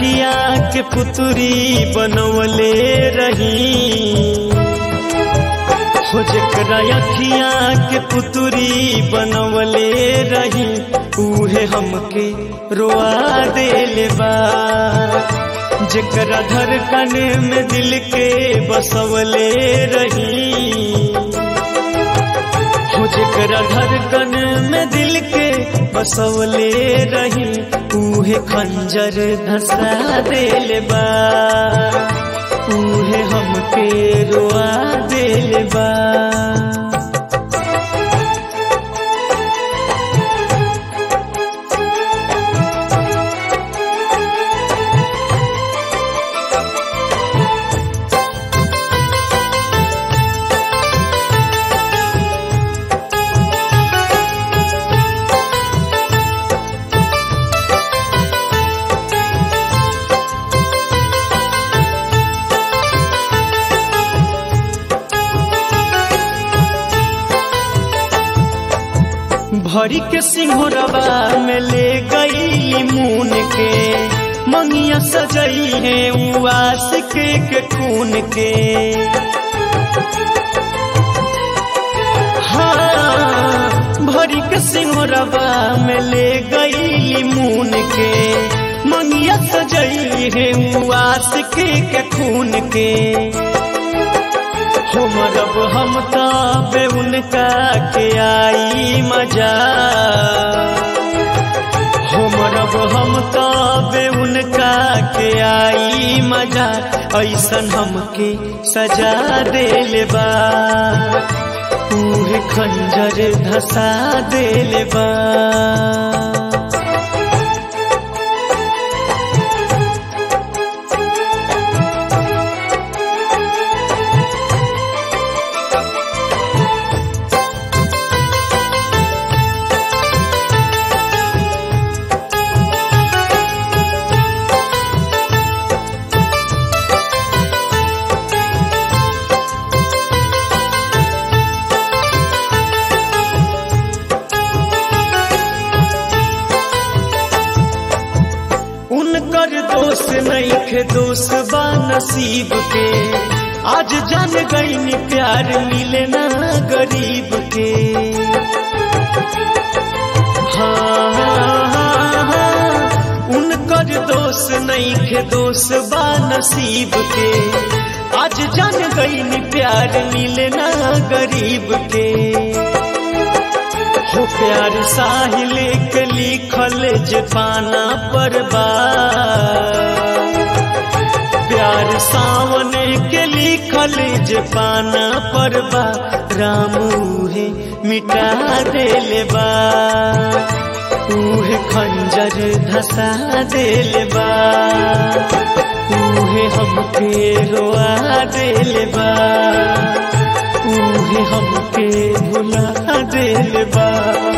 अखिया के पुतरी बनवले रही हो जकरा अखिया के पुतरी बनवले रही उहे हमके रोआ देले बा जकरा धड़कन में दिल के बसवले रही हो जकरा धड़कन में दिल के बसवले रही उहे खंजर धसा देले बा उहे हमके रोआ देले बा भरी के सिंहरबा में ले गई मून के मंगिया सजई है उस के, के खून के हाँ भरी के सिंहरबा में ले गई मून के मंगिया सजई है उस के, के खून के हो मरब हम तबे उनका के आई मजा हो मरब हम तबे उनका के आई मजा ऐसन हमके सजा देले बा उहे खंजर धसा देले बा उनकर दोष नहीं खे दोष बा नसीब के आज जान गई प्यार मिले ना गरीब के हाँ, हाँ, हाँ, उनकर दोष नहीं खे दोष बा नसीब के आज जान गई प्यार मिले ना गरीब के हो प्यार साहिल के लिखल जे पाना पर बा प्यार सावन के लिखल जे पाना पर बा रामू है मिटा देले बा उहे खंजर धसा देले बा उहे हमके रोआ देले बा उहे हमके भुला देले बा